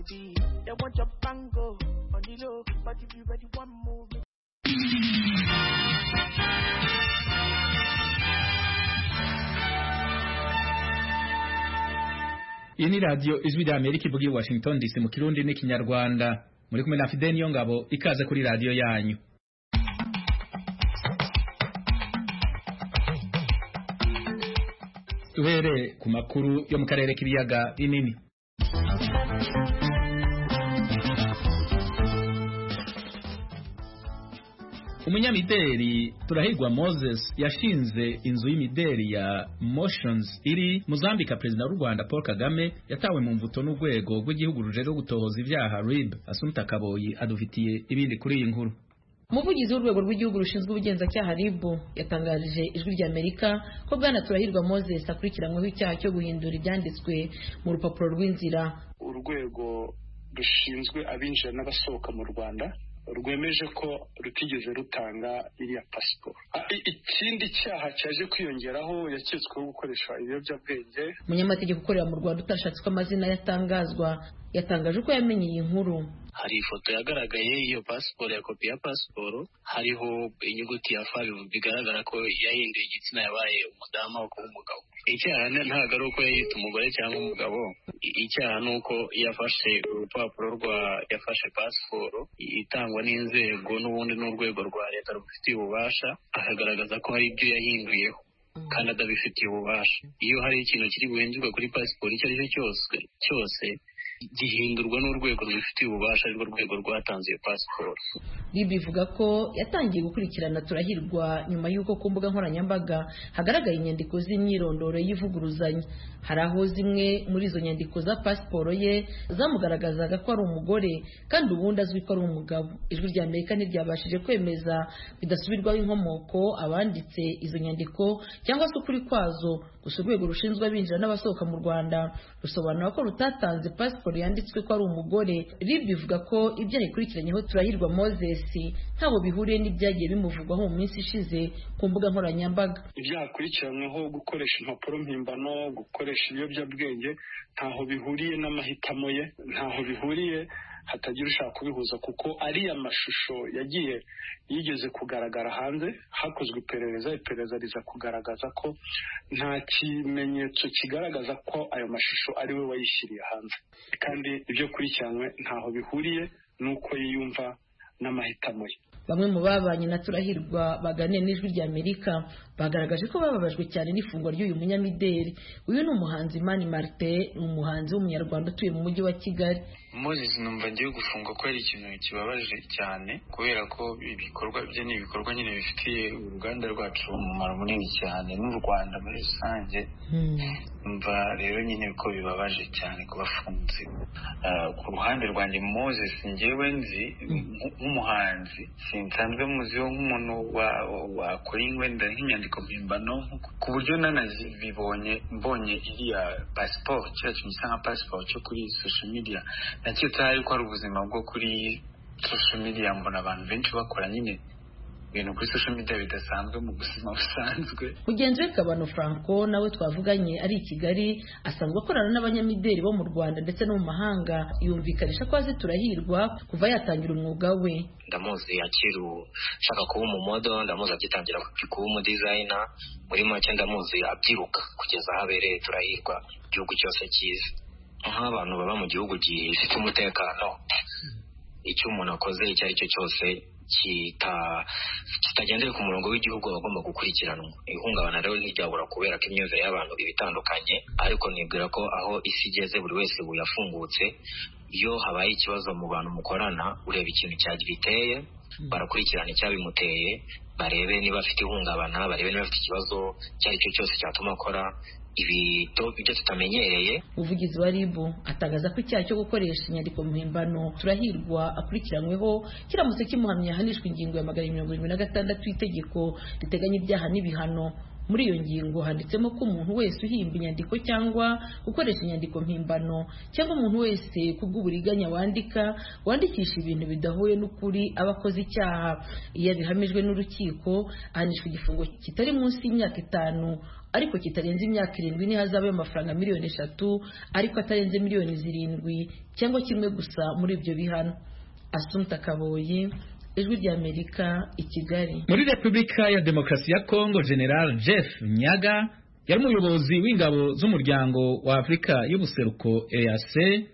They want your bango on the low, but if you ready one move. iyi ni radiyo ijwi rya amerika ivuga i washington dc mu kirundi n'ikinyarwanda muri kumwe na fide niyo ngabo ikaze kuri radiyo yanyu duhereye ku makuru yo mu karere k'ibiyaga binini umunyamideli turahirwa moses yashinze inzu y'imideli ya motions iri muzambika perezida w'u rwanda paul kagame yatawe mu mvuto n'urwego rw'igihugu rujejwe gutohoza ibyaha rib asumta kaboyi adufitiye ibindi kuri iyi nkuru umuvugizi w'urwego rw'igihugu rushinzwe ubugenzacyaha rib yatangarije ijwi ry'amerika ko bwana turahirwa moses akurikiranyweho icyaha cyo guhindura ibyanditswe mu rupapuro rw'inzira urwego rushinzwe abinjira n'abasohoka mu rwanda rwemeje ko rutigeze rutanga iriya pasiporo ikindi cyaha cyaje kwiyongeraho yaketsweho gukoresha ibiyobyabwenge umunyamategeko ukorera mu rwanda utashatse ko amazina yatangazwa yatangaje uko yamenye iyi nkuru hari ifoto yagaragaye y'iyo pasiporo ya kopi ya pasiporo hariho inyuguti ya fa bigaragara ko yahinduye igitsina yabaye umudamu aho kuba umugabo icyaha ntabwo ari uko yita umugore cyangwa umugabo icyaha ni uko yafashe urupapuro rwa yafashe pasiporo itangwa n'inzego n'ubundi n'urwego rwa leta rubifitiye ububasha akagaragaza ko hari ibyo yahinduyeho kandi atabifitiye ububasha iyo hari ikintu kiri buhindurwe kuri pasiporo icyo ari cyo cyose cyose gihindurwa n'urwego rubifitiye ububasha arirwo rwego rwatanze iyo pasiporo ribi ivuga ko yatangiye gukurikirana turahirwa nyuma y'uko ku mbuga nkoranyambaga hagaragaye inyandiko z'imyirondoro y'ivuguruzanya hari aho zimwe muri izo nyandiko za pasiporo ye zamugaragazaga ko ari umugore kandi ubundi azwi ko ari umugabo ijwi rya amerika ntiryabashije kwemeza bidasubirwaho inkomoko abanditse izo nyandiko cyangwa se ukuri kwazo gusa urwego rushinzwe abinjira n'abasohoka mu rwanda rusobanura ko rutatanze pasiporo yanditswe ko ari umugore rib ivuga ko ibyo yayikurikiranyeho turahirwa moses ntabwo bihuriye n'ibyagiye bimuvugwaho mu minsi ishize ku mbuga nkoranyambaga ibyaha akurikiranyweho gukoresha impapuro mpimbano gukoresha ibiyobyabwenge ntaho bihuriye n'amahitamo ye ntaho bihuriye hatagira ushaka kubihuza kuko ariya mashusho yagiye yigeze kugaragara hanze hakozwe iperereza iperereza riza kugaragaza ko nta kimenyetso kigaragaza ko ayo mashusho ari we wayishyiriye hanze kandi ibyo kurikiranywe ntaho bihuriye n'uko yiyumva n'amahitamo ye bamwe mu babanye na turahirwa baganiye n'ijwi rya amerika bagaragaje ko bababajwe cyane n'ifungwa ry'uyu munyamideli uyu ni umuhanzi mani marite ni umuhanzi w'umunyarwanda utuye mu mujyi wa kigali moses numva ngiye gufungwa ko ari ikintu kibabaje cyane kubera ko ibikorwa bye ni ibikorwa nyine bifitiye uruganda rwacu umumaro munini cyane n'u rwanda muri rusange numva rero nyine ko bibabaje cyane kuba afunze ku ruhande rwanjye moses ngewe nzi nk'umuhanzi sinsanzwe muziho nk'umuntu wakora ingwenda nk'inyandiko mpimbano ku buryo nanazibibonye mbonye iriya pasiporo kiriya kintu gisa nka pasiporo cyo kuri social media naketse hari ko hari ubuzima bwo kuri social media mbona abantu benshi bakora nyine ibintu kuri social media bidasanzwe mu buzima busanzwe mugenzi we kabano franco nawe twavuganye ari i kigali asanzwe akorana n'abanyamideli bo mu rwanda ndetse no mu mahanga yumvikanisha ko azi turahirwa kuva yatangira umwuga we ndamuzi akiri ushaka kuba umumodo ndamuzi agitangira kuba umudizayina muri make ndamuzi abyiruka kugeza aho abereye turahirwa igihugu cyose cyiza nk'abantu baba mu gihugu gifite umutekano icyo umuntu akoze icyo ari cyo cyose kitagendeye ku murongo w'igihugu aba agomba gukurikiranwa ihungabana rero ntiryabura kubera ko imyumvire y'abantu iba itandukanye ariko nibwira ko aho isi igeze buri wese ubu yafungutse iyo habaye ikibazo mu bantu mukorana ureba ikintu cyagiteye barakurikirana icyabimuteye barebe niba afite ihungabana barebe niba afite ikibazo icyo ari cyo cyose cyatuma akora ibito ibyo tutamenyereye umuvugizi wa rib atangaza ko icyaha cyo gukoresha inyandiko mpimbano turahirwa akurikiranyweho kiramutse kimuhamya ahanishwa ingingo ya magana mirongo irindwi na gatandatu y'itegeko riteganya ibyaha n'ibihano muri iyo ngingo handitsemo ko umuntu wese uhimba inyandiko cyangwa gukoresha inyandiko mpimbano cyangwa umuntu wese kubw'uburiganya wandika wandikisha ibintu bidahuye n'ukuri aba akoze icyaha iyo abihamijwe n'urukiko ahanishwa igifungo kitari munsi y'imyaka itanu ariko kitarenze imyaka irindwi ntihazabe amafaranga miliyoni eshatu ariko atarenze miliyoni zirindwi cyangwa kimwe gusa muri ibyo bihano asumta kaboyi ijwi ry'amerika i kigali muri repubulika ya demokarasi ya kongo general jeff nyaga yari umuyobozi w'ingabo z'umuryango wa afurika y'ubuseruko ease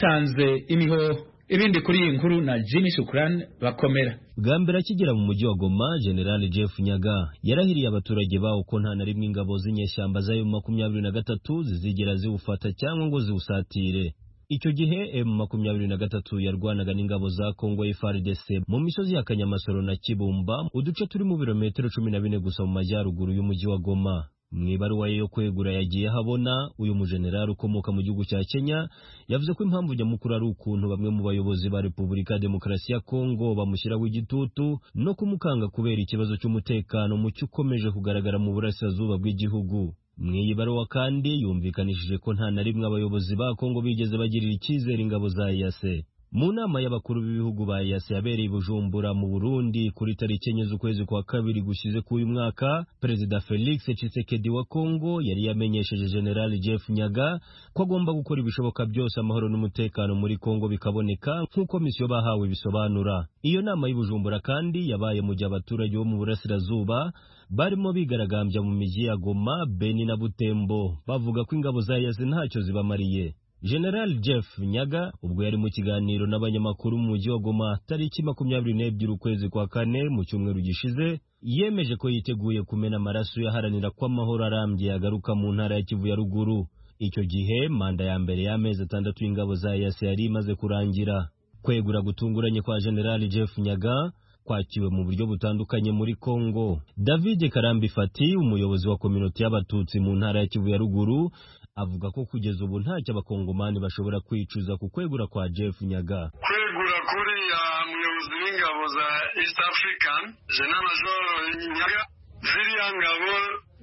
yaratanze imihoho ibindi kuri iyi nkuru na jimmy shukurani bakomera bwa mbere akigera mu mujyi wa goma general jeff nyaga yarahiriye abaturage bawo ko nta na rimwe ingabo z'inyeshyamba z'ayo makumyabiri na gatatu zizigera ziwufata cyangwa ngo ziwusatire icyo gihe emu makumyabiri na gatatu yarwanaga n'ingabo za kongo FARDC mu misozi ya kanyamasoro na kibumba uduce turi mu birometero cumi na bine gusa mu majyaruguru y'umujyi wa goma mu ibaruwa ye yo kwegura yagiye habona uyu mujenerali ukomoka mu gihugu cya kenya yavuze ko impamvu nyamukuru ari ukuntu bamwe mu bayobozi ba repubulika ya demokarasi ya kongo bamushyiraho igitutu no kumukanga kubera ikibazo cy'umutekano mucyo ukomeje kugaragara mu burasirazuba bw'igihugu mu iyi baruwa kandi yumvikanishije ko nta na rimwe abayobozi ba kongo bigeze bagirira icyizere ingabo za eyase mu nama y'abakuru b'ibihugu ba EAC yabereye i Bujumbura mu Burundi kuri tariki enye z'ukwezi kwa kabiri gushize k'uyu mwaka Perezida Felix Tshisekedi wa Kongo yari yamenyesheje General Jeff Nyaga ko agomba gukora ibishoboka byose amahoro n'umutekano muri Kongo bikaboneka nk'uko misiyo bahawe bisobanura iyo nama y'i Bujumbura kandi yabaye mu gihe abaturage bo mu burasirazuba barimo bigaragambya mu miji ya Goma, Beni na Butembo bavuga ko ingabo za EAC ntacyo zibamariye General Jeff Nyaga ubwo yari mu kiganiro n'abanyamakuru mu mujyi wa Goma tariki makumyabiri n'ebyiri ukwezi kwa kane mu cyumweru gishize yemeje ko yiteguye kumena amaraso yaharanira ko amahoro arambye yagaruka mu ntara ya Kivu ya ruguru icyo gihe manda ya mbere y'amezi atandatu y'ingabo za EAC yari imaze kurangira kwegura gutunguranye kwa General Jeff Nyaga kwakiwe mu buryo butandukanye muri Kongo David Karambi Fati umuyobozi wa kominoti y'abatutsi mu ntara ya Kivu ya ruguru avuga ko kugeza ubu ntacyo abakongomani bashobora kwicuza ku kwegura kwa Jeff Nyaga kwegura kuriya muyobozi w'ingabo za East African General Major Nyaga ziriya ngabo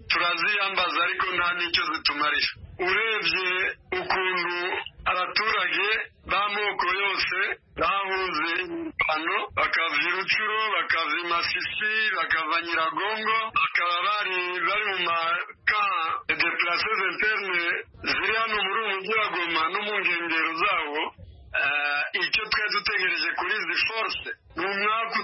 turaziyambaza ariko nta n'icyo zitumarira urebye ukuntu abaturage b'amoko yose bahuze hano bakava irucuro bakava imasisi bakava nyiragongo bakaba bari bari mu maka depurase interne ziri hano muri ubu mujyi wa goma no mu nkengero zawo icyo twari dutegereje kuri izi force ni umwaka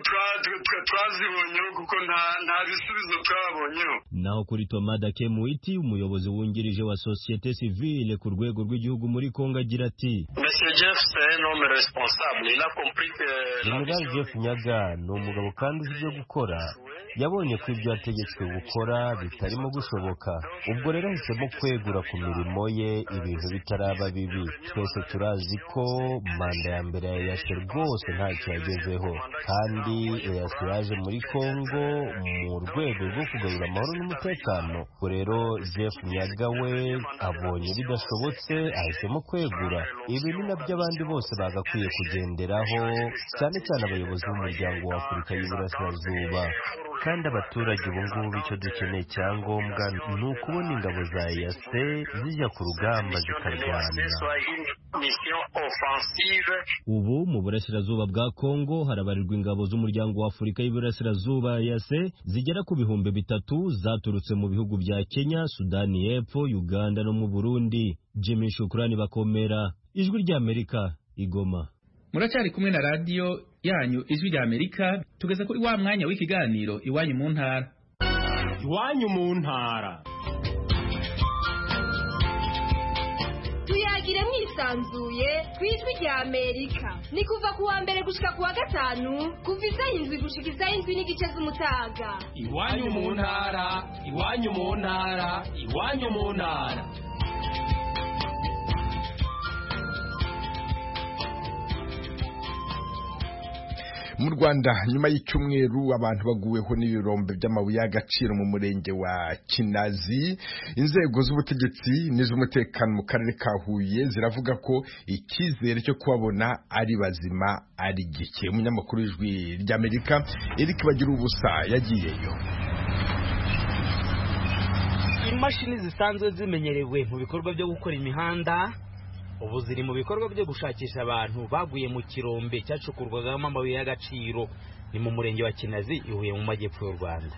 twazibonyeho kuko nta bisubizo twabonyeho naho kuri tomada kemuwiti umuyobozi wungirije wa sosiyete sivile ku rwego rw'igihugu muri kongo agira ati general jeff nyaga ni umugabo kandi uzi ibyo gukora yabonye ko ibyo yategetswe gukora bitarimo gushoboka ubwo rero ahisemo kwegura ku mirimo ye ibintu bitaraba bibi twese turazi ko manda ya mbere ya eyase rwose ntacyo yagezeho kandi eyase yaje muri kongo mu rwego rwo kugarura amahoro n'umutekano ubwo rero jeff nyaga we abonye bidashobotse ahisemo kwegura ibi ni nabyo abandi bose bagakwiye kugenderaho cyane cyane abayobozi b'umuryango wa afurika y'uburasirazuba kandi abaturage ubu ngubu icyo dukeneye icyangombwa ni ukubona ingabo za eyase zijya ku rugamba zikarwana ubu mu burasirazuba bwa kongo harabarirwa ingabo z'umuryango wa afurika y'iburasirazuba eyase zigera ku bihumbi bitatu zaturutse mu bihugu bya kenya sudani y'epfo uganda no mu burundi jimmy shukurani bakomera ijwi ry'amerika igoma muracyari kumwe na radiyo yanyu ijwi rya amerika tugeze kuri wa mwanya w'ikiganiro iwanyu mu ntara iwanyu mu ntara tuyagire mwisanzuye ku ijwi rya amerika ni kuva ku wa mbere gushyika ku wa gatanu kuva izay'indwi gushyika izay'indwi n'igice z'umutaga iwanyu mu ntara iwanyu mu ntara iwanyu mu ntara mu rwanda nyuma y'icyumweru abantu baguweho n'ibirombe by'amabuye y'agaciro mu murenge wa kinazi inzego z'ubutegetsi n'iz'umutekano mu karere ka huye ziravuga ko icyizere cyo kubabona ari bazima ari gike umunyamakuru w'ijwi ry'amerika eric bagira ubusa yagiyeyo imashini zisanzwe zimenyerewe mu bikorwa byo gukora imihanda ubu ziri mu bikorwa byo gushakisha abantu baguye mu kirombe cyacukurwagamo amabuye y'agaciro ni mu murenge wa kinazi ihuye mu majyepfo y'u rwanda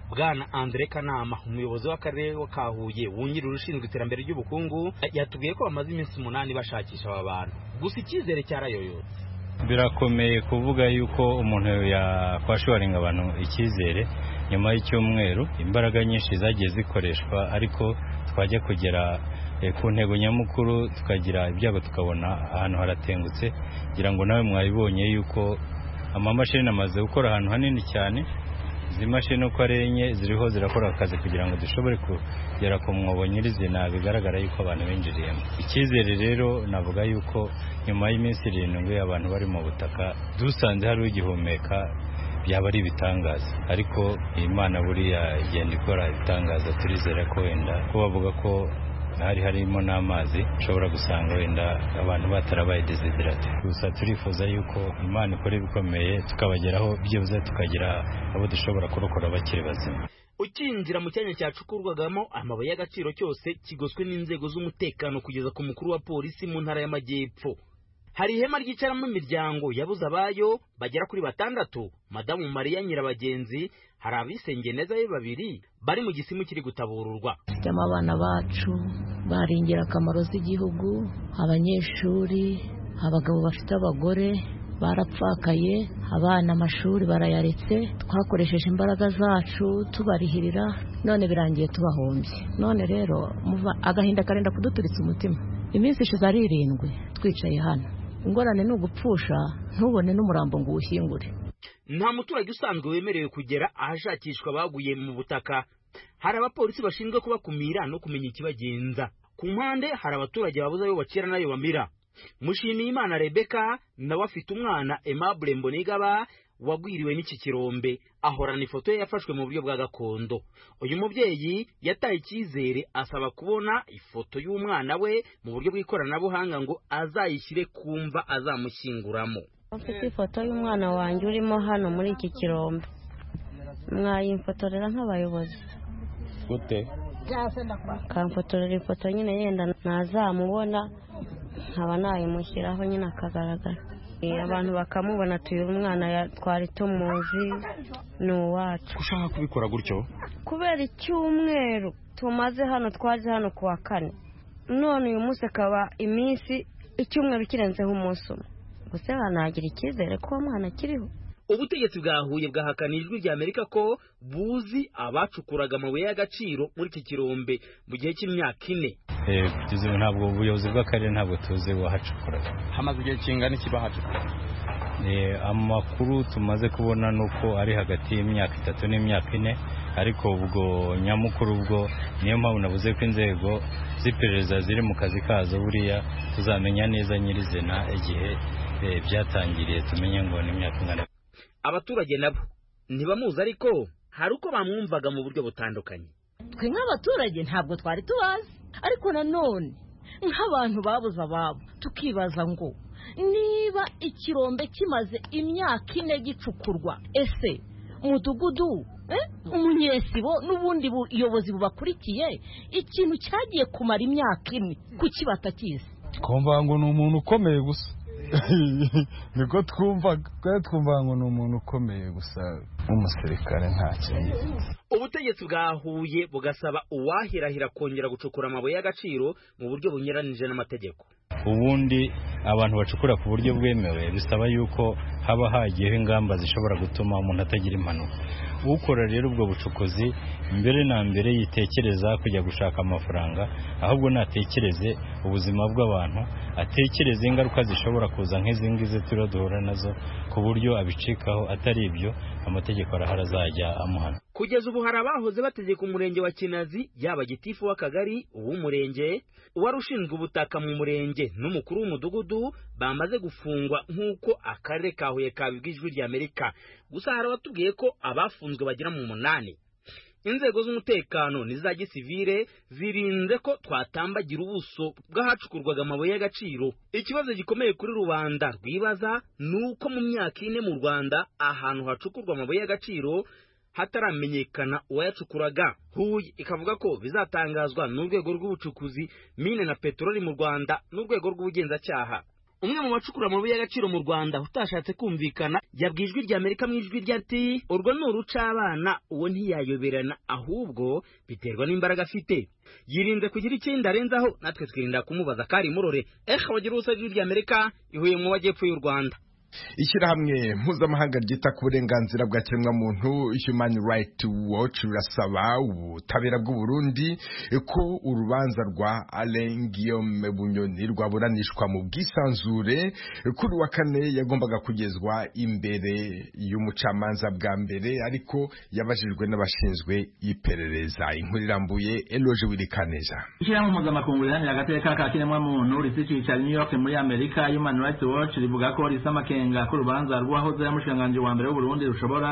bwana Andre Kanama umuyobozi w'akarere ka Huye wungirije urushinzwe iterambere ry'ubukungu yatubwiye ko bamaze iminsi umunani bashakisha aba bantu gusa icyizere cyarayoyotse birakomeye kuvuga yuko umuntu yakwashoringa abantu icyizere nyuma y'icyumweru imbaraga nyinshi zagiye zikoreshwa ariko twajya kugera ku ntego nyamukuru tukagira ibyago tukabona ahantu haratengutse ngira ngo nawe mwabibonye yuko amamashini amaze gukora ahantu hanini cyane izi mashini uko ari enye ziriho zirakora akazi kugira ngo dushobore kugera ku mwobo nyirizina bigaragara yuko abantu binjiriyemo icyizere rero navuga yuko nyuma y'iminsi irindwi abantu bari mu butaka dusanze hari ugihumeka byaba ari ibitangaza ariko imana buriya igenda ikora ibitangaza turizera ko wenda ko bavuga ko hari harimo n'amazi ushobora gusanga wenda abantu batarabaye desiderate gusa turifuza yuko imana ikora ibikomeye tukabageraho byibuze tukagira abo dushobora kurokora bakiri bazima ukinjira mu cyanya cyacukurwagamo amabuye y'agaciro cyose kigoswe n'inzego z'umutekano kugeza ku mukuru wa polisi mu ntara y'amajyepfo hari ihema ryicaramo imiryango yabuze abayo bagera kuri batandatu madamu mariya nyirabagenzi hari abisengeye neza be babiri bari mu gisimu kiri gutabururwa dufitemo abana bacu bari ingirakamaro z'igihugu abanyeshuri abagabo bafite abagore barapfakaye abana amashuri barayaretse twakoresheje imbaraga zacu tubarihirira none birangiye tubahombye none rero agahinda karenda kuduturitsa umutima iminsi ishize ari irindwi twicaye hano ingorane ni ugupfusha ntubone n'umurambo ngo uwushyingure nta muturage usanzwe wemerewe kugera ahashakishwa abaguye mu butaka hari abapolisi bashinzwe kubakumira no kumenya ikibagenza ku mpande hari abaturage babuze ayo bacira n'ayo bamira mushimiyimana rebeka nawe afite umwana aimable mbonigaba wagwiriwe n'iki kirombe ahorana ifoto ye yafashwe mu buryo bwa gakondo uyu mubyeyi yataye icyizere asaba kubona ifoto y'umwana we mu buryo bw'ikoranabuhanga ngo azayishyire ku mva azamushyinguramo Mfite ifoto y'umwana wanjye urimo hano muri iki kirombe mwayimfotorera nk'abayobozi gute akamfotorera ifoto nyine yenda nazamubona nkaba nayimushyiraho nyine akagaragara abantu bakamubona tuyu umwana twari tumuzi ni uwacu ushaka kubikora gutyo kubera icyumweru tumaze hano twaje hano ku wa kane none uyu munsi akaba iminsi icyumweru kirenzeho umunsi umwe gusa hanagira icyizere ko uwo mwana akiriho ubutegetsi bwahuye bwahakana ijwi ry'amerika ko buzi abacukuraga amabuye y'agaciro muri iki kirombe mu gihe cy'imyaka ine ntabwo ubuyobozi bw'akarere ntabwo tuzi wahacukuraga hamaze igihe kingana iki bahacukura amakuru tumaze kubona ni uko ari hagati y'imyaka itatu n'imyaka ine ariko ubwo nyamukuru ubwo niyo mpamvu navuze ko inzego z'iperereza ziri mu kazi kazo buriya tuzamenya neza nyirizina igihe byatangiriye tumenye ngo ni imyaka ingana abaturage nabo ntibamuzi ariko hari uko bamwumvaga mu buryo butandukanye twe nk'abaturage ntabwo twari tubazi ariko nanone nk'abantu babuze ababo tukibaza ngo niba ikirombe kimaze imyaka ine gicukurwa ese umudugudu umunyesibo n'ubundi buyobozi bubakurikiye ikintu cyagiye kumara imyaka ine kuki batakizi twumva ngo ni umuntu ukomeye gusa niko twumva twari twumva ngo ni umuntu ukomeye gusa nk'umusirikare nta kintu ubutegetsi bwahuye bugasaba uwahirahira kongera gucukura amabuye y'agaciro mu buryo bunyuranije n'amategeko ubundi abantu bacukura ku buryo bwemewe bisaba yuko haba hagiyeho ingamba zishobora gutuma umuntu atagira impanuka ukora rero ubwo bucukuzi mbere na mbere yitekereza kujya gushaka amafaranga ahubwo natekereze ubuzima bw'abantu atekereze ingaruka zishobora kuza nk'izi ngizi turiho duhura nazo ku buryo abicikaho atari ibyo amategeko arahari azajya amuhana kugeza ubu hari abahoze bategeka umurenge wa kinazi yaba gitifu w'akagari uw'umurenge uwari ushinzwe ubutaka mu murenge n'umukuru w'umudugudu bamaze gufungwa nk'uko akarere ka huye kabibwa ijwi ry'amerika gusa hari abatubwiye ko abafunzwe bagera mu munani inzego z'umutekano n'iza gisivire zirinze ko twatambagira ubuso bw'ahacukurwaga amabuye y'agaciro ikibazo gikomeye kuri rubanda rwibaza ni uko mu myaka ine mu rwanda ahantu hacukurwa amabuye y'agaciro hataramenyekana uwayacukuraga huye ikavuga ko bizatangazwa n'urwego rw'ubucukuzi mine na peteroli mu rwanda n'urwego rw'ubugenzacyaha umwe mu bacukura amabuye y'agaciro mu rwanda utashatse kumvikana yabwiye ijwi rya amerika mu ijwi rya ati urwo ni urucabana uwo ntiyayoberana ahubwo biterwa n'imbaraga afite yirinze kugira ikindi arenzaho natwe twirinda kumubaza kari murore ehe wagira ubusa ijwi rya amerika ihuye mu majyepfo y'u rwanda ishyirahamwe mpuzamahanga ryita ku burenganzira bwa kiremwamuntu human right watch rirasaba ubutabera bw'u Burundi ko urubanza rwa Alain Guillaume Bunyoni rwaburanishwa mu bwisanzure kuri wa kane yagombaga kugezwa imbere y'umucamanza bwa mbere ariko yabajijwe n'abashinzwe iperereza inkuru irambuye Eloge Wirikaneza ishyirahamwe mpuzamakungu riharanira agateka ka kiremwamuntu rifite icyicaro i New York muri Amerika human right watch rivuga ko risa amakenga gusenga ko urubanza rwahoze yamushikiranganji wa mbere w'uburundi rushobora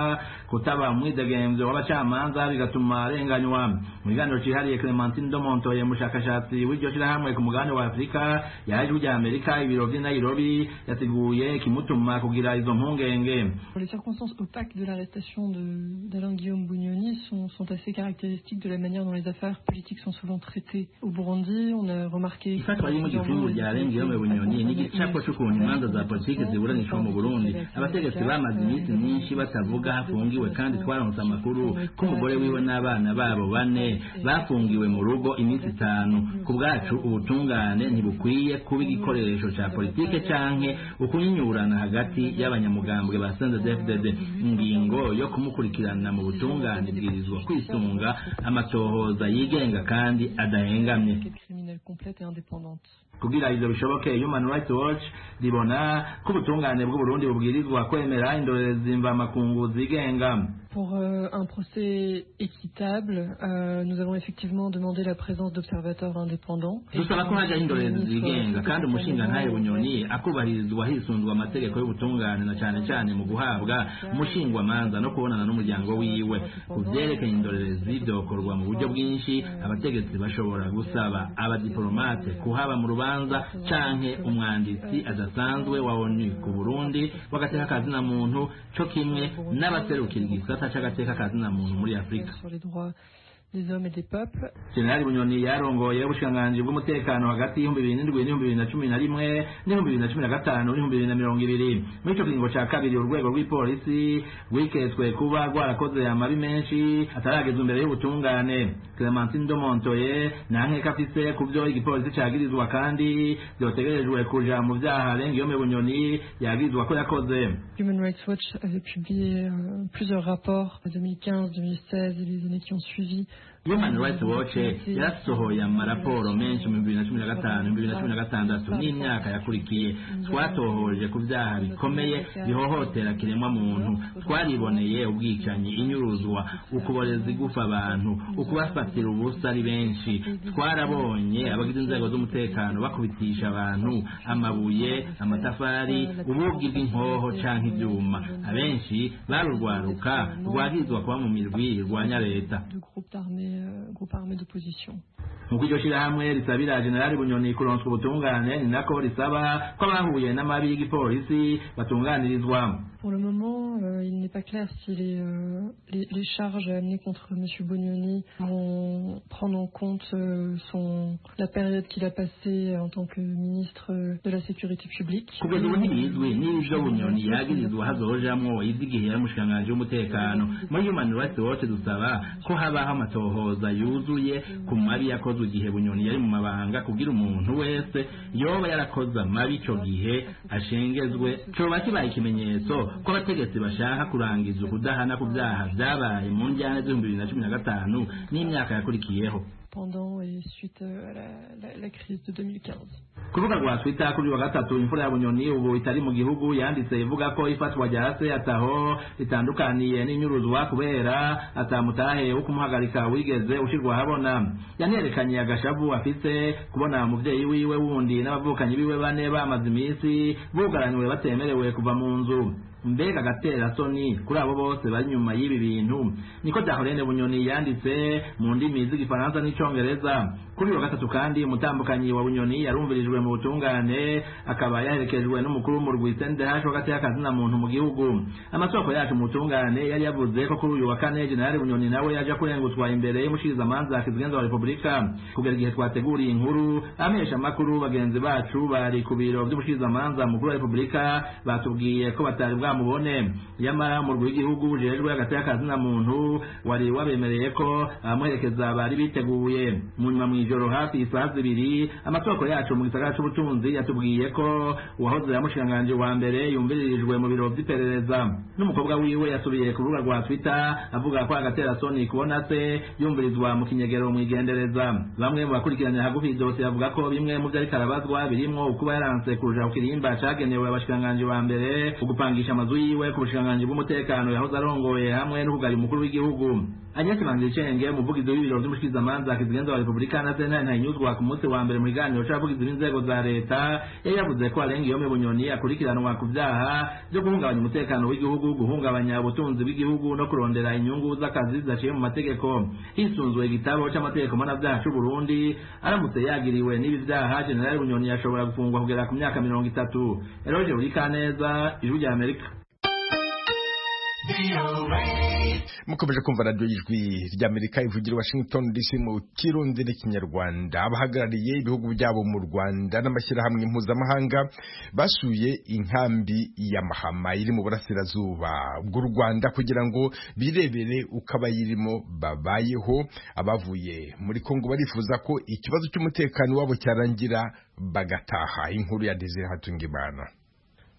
kutaba umwidegemvyo w'abacamanza bigatuma arenganywa mu kiganiro cihariye clementine domontoye umushakashatsi w'iryo shirahamwe ku mugabane wa afurika yahaye ijwi rya amerika ibiro vy'i nairobi yateguye ikimutuma kugira izo mpungenge Les circonstances opaques de l'arrestation de- d'Alain Guillaume Bugnoni sont, sont assez caractéristiques de la manière dont les affaires politiques sont souvent traitées au Burundi. On a remarqué. ifatwa ry'umugipfungu rya Guillaume bunyoni ni igicapo c'ukuntu imanza za politiki ziburanishwa mu burundi abategetsi bamaze iminsi myinshi batavuga hafungiwe kandi twaronse amakuru ko umugore wiwe n'abana babo bane bafungiwe mu rugo iminsi itanu ku bwacu ubutungane ntibukwiye kuba igikoresho ca politike canke ukunyunyurana hagati y'abanyamugambwe ba CNDD-FDD ingingo yo kumukurikirana mu butungane ibwirizwa kwisunga amatohoza yigenga kandi adahengamye criminelle complète et indépendante. kugira ivyo bishoboke human rights watch ribona ko ubutungane bw'uburundi bubwirizwa kwemera indorerezi mvamakungu zigenga Pour euh, un procès équitable, euh, nous avons effectivement demandé la présence d'observateurs indépendants. dusaba ko hajaho indorerezi zigenga kandi umushinga ntaye bunyoni akubahirizwa hisunzwe amategeko y'ubutungane na cane cane mu guhabwa umushingwamanza no kubonana n'umuryango wiwe ku vyerekeye indorerezi vyokorwa mu buryo bwinshi abategetsi bashobora gusaba abadiplomate kuhaba mu rubanza canke umwanditsi adasanzwe wa onu ku burundi w'agateka kazina muntu co kimwe n'abaserukira igisata c'agateka kazina muntu muri afurika sur les droits des hommes et des peuples. jenerali bunyoni yarongoye ubushikiranganji bw'umutekano hagati y'ibihumbi bibiri n'indwi n'ibihumbi bibiri na cumi na rimwe n'ibihumbi bibiri na cumi na gatanu n'ibihumbi bibiri na mirongo ibiri muri ico kiringo ca kabiri urwego rw'ipolisi rwiketswe kuba rwarakoze amabi menshi ataragezwa imbere y'ubutungane clementine domontoye nta nkeka afise ku vyo igipolisi cagirizwa kandi vyotegerejwe kuja mu vyaha renga iyo bunyoni yagirizwa ko yakoze Human Rights Watch avait publié euh, plusieurs rapports en 2015, 2016 et les années qui ont suivi. Human Rights Watch yasohoye amaraporo menshi mu bibiri na cumi na gatanu bibiri na cumi na gatandatu n'imyaka yakurikiye twatohoje ku byaha bikomeye bihohotera kiremwa muntu twariboneye ubwicanyi inyuruzwa ukuboreza igufa abantu ukubafatira ubusa ari benshi twarabonye abagize inzego z'umutekano bakubitisha abantu amabuye amatafari ubugi bw'inkoho canke ibyuma abenshi barurwaruka rwagizwa kuba mu mirwi rwanya leta de groupes armés, euh, groupes armés d'opposition. nk'uko iryo shyirahamwe risabira generali bunyoni kuronswa ubutungane ni nako risaba ko abahuye n'amabi y'igipolisi batunganirizwa Pour le moment, euh, il n'est pas clair si les, euh, les, les charges amenées contre M. Bognoni vont prendre en compte euh, son, la période qu'il a passée en tant que ministre euh, de la Sécurité publique. kugeza ubu ntibizwi n'ibyo bunyoni yagirizwa hazojamwo iby'igihe yari umushikiranganji w'umutekano muri human rights watch dusaba ko habaho amatohoza yuzuye ku mabi yakozwe igihe bunyoni yari mu mabanga kugira umuntu wese yoba yarakoze amabi ico gihe ashengezwe coba kibaye ikimenyetso ko abategetsi bashaka kurangiza ukudahana ku byaha vyabaye mu njyana z'ibihumbi bibiri na cumi na gatanu n'imyaka yakurikiyeho pendant et suite euh, à la, la- la crise de 2015. kurubuga rwa twitter kuri uyu wa gatatu imfura ya bunyoni ubu itari mu gihugu yanditse ivuga ko ifatwa rya se ataho ritandukaniye n'inyuruzwa kubera atamutahe wo kumuhagarika wigeze ushyirwa ahabona yanerekanye agashavu afise kubona umubyeyi wiwe wundi n'abavukanyi biwe bane bamaze iminsi bugaraniwe batemerewe kuva mu nzu mbega agatera soni kuri abo bose bari inyuma y'ibi bintu niko dahorene bunyoni yanditse mu ndimi z'igifaransa n'icongereza cy'Icyongereza kuri uyu wa gatatu kandi umutambukanyi wa bunyoni yarumvirijwe mu butungane akaba yaherekejwe n'umukuru w'umurwi sendehaje w'agati y'akazina muntu mu gihugu amasoko yacu mu butungane yari yavuze ko kuri uyu wa kane generali bunyoni nawe yaje kurengutswa imbere y'umushikirizamanza kizigenza wa repubulika kugera igihe twateguriye inkuru abamenyesha amakuru bagenzi bacu bari ku biro by'umushikirizamanza mukuru wa repubulika batubwiye ko batari bwamubone nyamara umurwi w'igihugu ujejwe hagati y'akazina muntu wari wabemereye ko abamuherekeza bari biteguye mu nyuma mu ijoro hafi isaha zibiri amasoko yacu mu gisagara cy'ubutunzi yatubwiye ko uwahoze yamushinganje wa mbere yumviririjwe mu biro by'iperereza n'umukobwa wiwe yasubiye ku rubuga rwa twitter avuga ko agatera soni kubona se yumvirizwa mu kinyegero mu igendereza bamwe mu bakurikiranye hagufi iyi dosiye bavuga ko bimwe mu byo ariko arabazwa birimo ukuba yaranse kuja ku kirimba cagenewe abashinganje ba mbere ugupangisha amazu yiwe ku bushinganje bw'umutekano yahoze arongoye hamwe n'ukugaya umukuru w'igihugu Agnes Manzicenge umuvugizi w'ibiro by'umushikirizamanza kizigenza wa Republika na Sena ntanyuzwa ku munsi wa mbere mu biganiro c'abavugizi b'inzego za leta yari yavuze ko arenga iyo bunyoni akurikiranwa ku byaha byo guhungabanya umutekano w'igihugu guhungabanya ubutunzi bw'igihugu no kurondera inyungu z'akazi zidaciye mu mategeko hisunzwe igitabo c'amategeko mpanabyaha c'u Burundi aramutse yagiriwe n'ibi byaha General Bunyoni yashobora gufungwa kugera ku myaka mirongo itatu Eroge Urikaneza Ijwi rya Amerika mukomeje kumva radiyo y'ijwi ry'amerika ivugira washington dc mu kirundi n'ikinyarwanda abahagarariye ibihugu byabo mu rwanda n'amashyirahamwe mpuzamahanga basuye inkambi ya mahama iri mu burasirazuba bw'u rwanda kugira ngo birebere uko abayirimo babayeho abavuye muri kongo barifuza ko ikibazo cy'umutekano wabo cyarangira bagataha inkuru ya desire hatungimana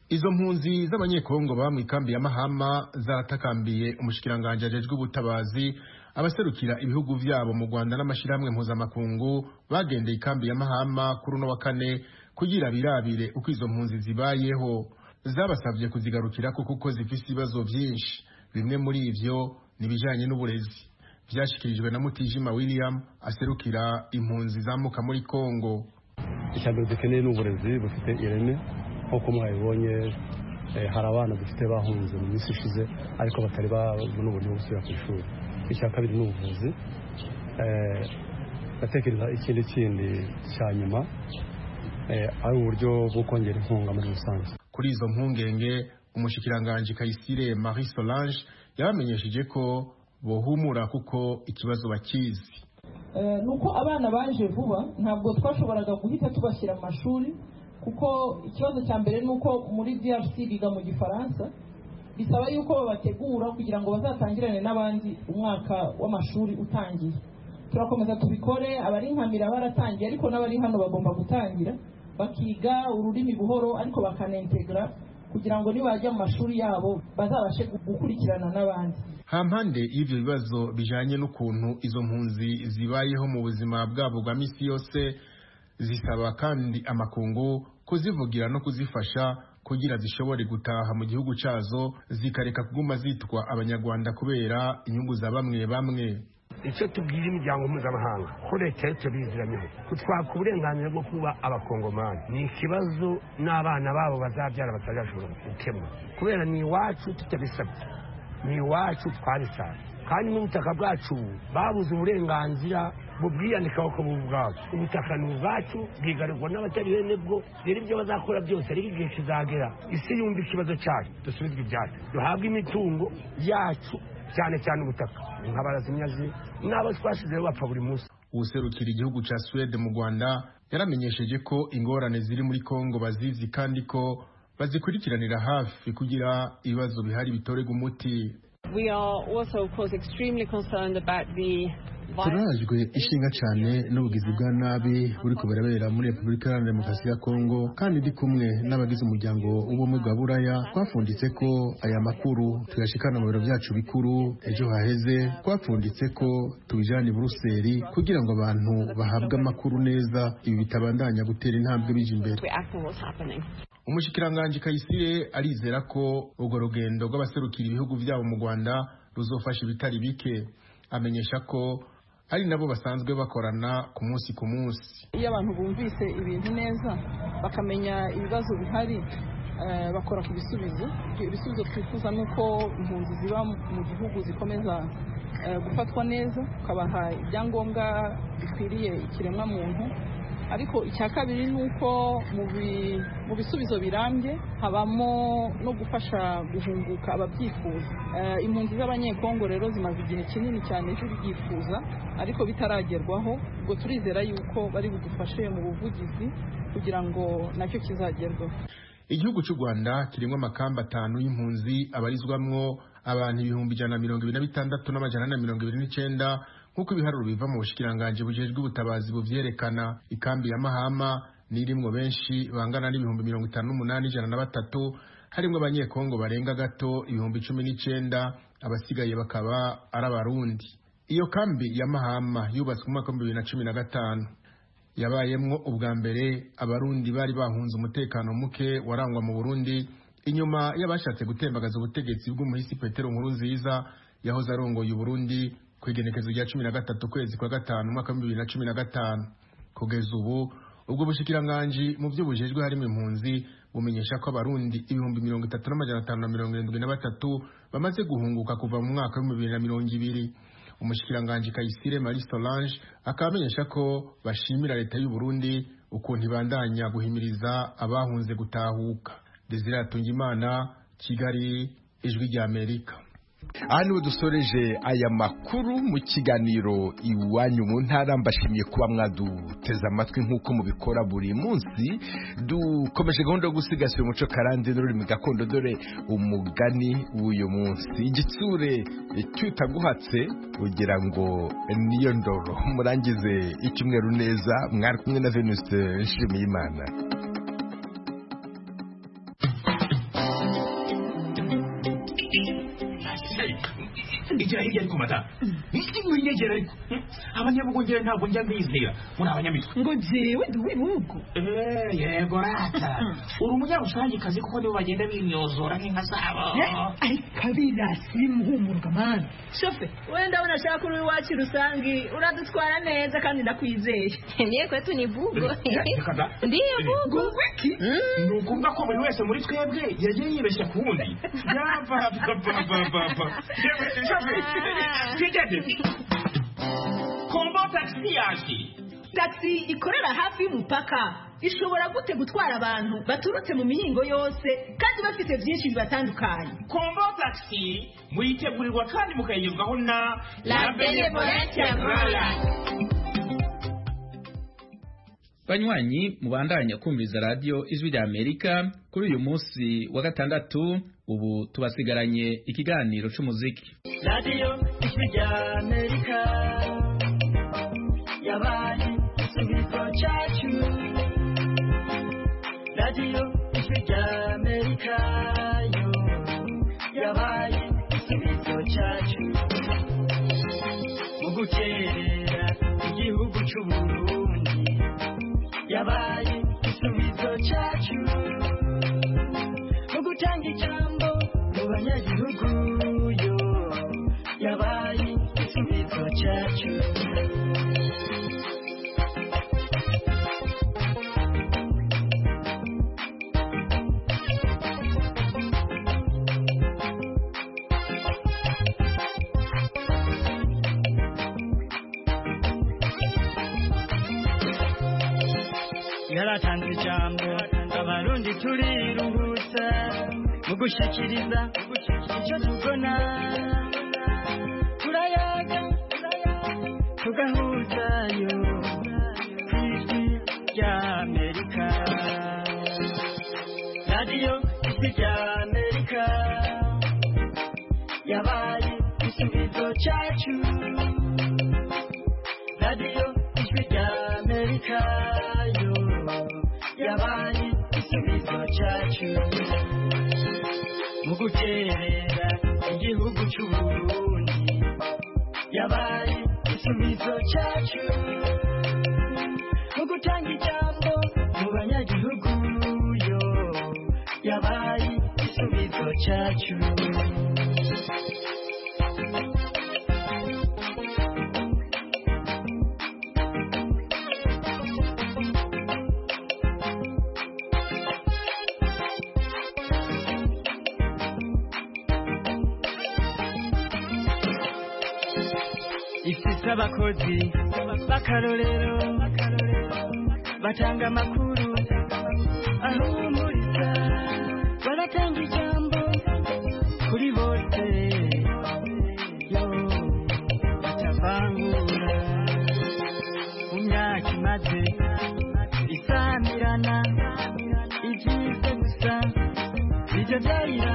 izo mpunzi z'abanyekongo baba mu ikambi ya mahama zaratakambiye umushikiranganji ajejwe ubutabazi abaserukira ibihugu vyabo mu rwanda n'amashyirahamwe mpuzamakungu bagendeye ikambi ya mahama kuri uno wa kane kugira birabire uko izo mpunzi zibayeho zabasabye kuzigarukirako kuko zifise ibibazo vyinshi bimwe muri ivyo nibijanye n'uburezi vyashikirijwe na mutijima william aserukira impunzi zamuka muri kongo icyambere dukeneye n'uburezi bufite ireme nk'uko mwabibonye hari abana dufite bahunze mu minsi ishize ariko batari babona uburyo bwo gusubira ku ishuri icya kabiri ni ubuvuzi ndatekereza ikindi kindi cya nyuma ari uburyo bwo kongera inkunga muri rusange kuri izo mpungenge umushikiranganji kayisire marie solange yabamenyesheje ko bohumura kuko ikibazo bakizi ni uko abana baje vuba ntabwo twashoboraga guhita tubashyira amashuri kuko ikibazo cya mbere ni uko muri DRC biga mu gifaransa bisaba yuko babategura kugira ngo bazatangirane n'abandi umwaka w'amashuri utangiye turakomeza tubikore abari nkamira baratangiye ariko n'abari hano bagomba gutangira bakiga ururimi buhoro ariko bakanentegra kugira ngo nibajya mu mashuri yabo bazabashe gukurikirana n'abandi hampande y'ibyo bibazo bijanye n'ukuntu izo mpunzi zibayeho mu buzima bwabo bwa misi yose zisaba kandi amakungu kuzivugira no kuzifasha kugira zishobore gutaha mu gihugu cyazo zikareka kuguma zitwa abanyarwanda kubera inyungu za bamwe bamwe icyo tubwira imiryango mpuzamahanga ko leta yose biziranyeho kutwaka uburenganzira bwo kuba abakongomani ni ikibazo n'abana babo bazabyara batazashobora gukemura kubera ni iwacu tutabisabye ni iwacu twabisanze kandi n'ubutaka bwacu babuze uburenganzira bubwiyanikaho ko bubu bwabo ubutaka ni ubwacu bwigarurwa n'abatari bene bwo rero ibyo bazakora byose ariko igihe kizagera isi yumva ikibazo cyacu dusubizwe ibyacu duhabwe imitungo yacu cyane cyane ubutaka nk'abarazimyazi n'abo twashyizeho bapfa buri munsi userukira igihugu cya suwede mu rwanda yaramenyesheje ko ingorane ziri muri kongo bazizi kandi ko bazikurikiranira hafi kugira ibibazo bihari bitorerwa umuti turajwe ishinga cyane n'ubugizi bwa nabi buri kubarabera muri repubulika iharanira demokarasi ya kongo kandi ndi kumwe n'abagize umuryango w'ubumwe bwa buraya twapfunditse ko aya makuru tuyashikana mu biro byacu bikuru ejo haheze twapfunditse ko tubijana i buruseli kugira ngo abantu bahabwe amakuru neza ibi bitabandanya gutera intambwe bije imbere umushikiranganji kayisire arizera ko urwo rugendo rw'abaserukira ibihugu byabo mu rwanda ruzofasha ibitari bike amenyesha ko ari nabo basanzwe bakorana ku munsi ku munsi iyo abantu bumvise ibintu neza bakamenya ibibazo bihari bakora ku bisubizo ibyo bisubizo twifuza ni uko impunzi ziba mu gihugu zikomeza eh, gufatwa neza ukabaha ibyangombwa bikwiriye ikiremwamuntu ariko icya kabiri ni uko mu bi- mu bisubizo birambye habamo no gufasha guhunguka ababyifuza Eh, impunzi z'abanyekongo rero zimaze igihe kinini cyane zibyifuza ariko bitaragerwaho ubwo turizera yuko bari budufashe mu buvugizi kugira ngo nacyo kizagerweho igihugu cy'u rwanda kirimo amakamba atanu y'impunzi abarizwamwo abantu ibihumbi ijana na mirongo ibiri na bitandatu n'amajana na mirongo ibiri n'icyenda nk'uko ibiharuro biva mu bushikiranganji bujejwe ubutabazi buvyerekana ikambi ya mahama n'irimwo benshi bangana n'ibihumbi mirongo itanu n'umunani ijana na batatu harimwo abanyekongo barenga gato ibihumbi cumi n'icyenda abasigaye bakaba ari abarundi iyo kambi ya mahama yubatswe mu mwaka w'ibihumbi bibiri na cumi na gatanu yabayemwo ubwa mbere abarundi bari bahunze umutekano muke warangwa mu burundi inyuma y'abashatse gutembagaza ubutegetsi bw'umuhisi petero nkuru nziza yahoze arongoye uburundi ku igenekezo rya cumi na gatatu ukwezi kwa gatanu umwaka w'ibihumbi bibiri na cumi na gatanu kugeza ubu ubwo bushikiranganji mu byo bujejwe harimo impunzi bumenyesha ko abarundi ibihumbi mirongo itatu n'amajana atanu na mirongo irindwi na batatu bamaze guhunguka kuva mu mwaka w'ibihumbi bibiri na mirongo ibiri umushikiranganji Kayisire Marie Solange akaba amenyesha ko bashimira leta y'u Burundi ukuntu ibandanya guhimiriza abahunze gutahuka Desire Atungimana Kigali Ijwi rya Amerika aha niho dusoreje aya makuru mu kiganiro iwanyu mu ntara mbashimiye kuba mwaduteze amatwi nk'uko mubikora buri munsi dukomeje gahunda yo gusigasira umuco karande n'ururimi gakondo dore umugani w'uyu munsi igitsure cy'utaguhatse ugira ngo niyo ndoro murangize icyumweru neza mwari kumwe na venuste nshimiyimana ijya hirya ariko mata mwinyegera ariko abanyabugongera ntabwo njya mbizera muri abanyamitwe ngo jewe ndi uw'ibihugu yego rata uri umunyarusangicazi kuko nibo bagenda binyozora nk'inka zabo ariko abirasi muhumurwa mani shofe wenda unashaka uri iwacu rusange uradutwara neza kandi ndakwizeye niye kwetu ni bugo ndiyo bugu ni ukuvuga ko buri wese muri twebwe yagiye yibeshya ku wundi yapapapapapa yewe shoferi kombo taxi yaje taxi ikorera hafi y'umupaka ishobora gute gutwara abantu baturutse mu mihingo yose kandi bafite byinshi bibatandukanye kombo taxi muyitegurirwa kandi mukayigezwaho na La Benevolente Aurora. banywanyi mubandanya kumviriza radiyo ijwi rya amerika kuri uyu munsi wa gatandatu ubu tubasigaranye ikiganiro cy'umuziki radiyo ya amerika yabaye igisubizo cyacu radiyo ya amerika yo yabaye igisubizo cyacu mu gukerera igihugu cy'u Burundi yabaye igisubizo cyacu mu gutanga ijambo mu banyagihugu yo yabaye igisubizo cyacu yaratanze ijambo abarundi turiruhutsa mu gushyikiriza icyo tubona turayaga tugahuzayo ku ijwi rya amerika radiyo ijwi rya amerika yabaye igisubizo cyacu radiyo ijwi rya amerika yo yabaye igisubizo cyacu mu gukerera igihugu cy'u Burundi yabaye igisubizo cyacu mu gutanga ijambo mu banyagihugu yo yabaye igisubizo cyacu n'abakozi b'akarorero batanga amakuru ahumuriza baratanga ijambo kuri bose yo batavangura mu myaka imaze isamirana ibyiza gusa ibyo byarira